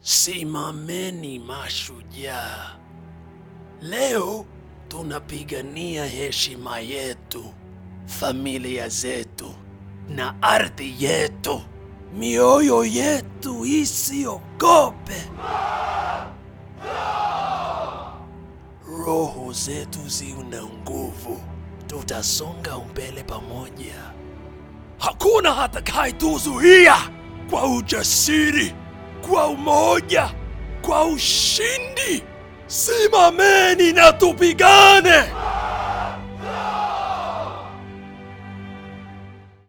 Simameni mashujaa. Leo tunapigania heshima yetu, familia zetu na ardhi yetu. Mioyo yetu isiogope. Roho zetu zina nguvu. Tutasonga mbele pamoja. Hakuna hatakayetuzuia kwa ujasiri, kwa umoja, kwa ushindi. Simameni na tupigane.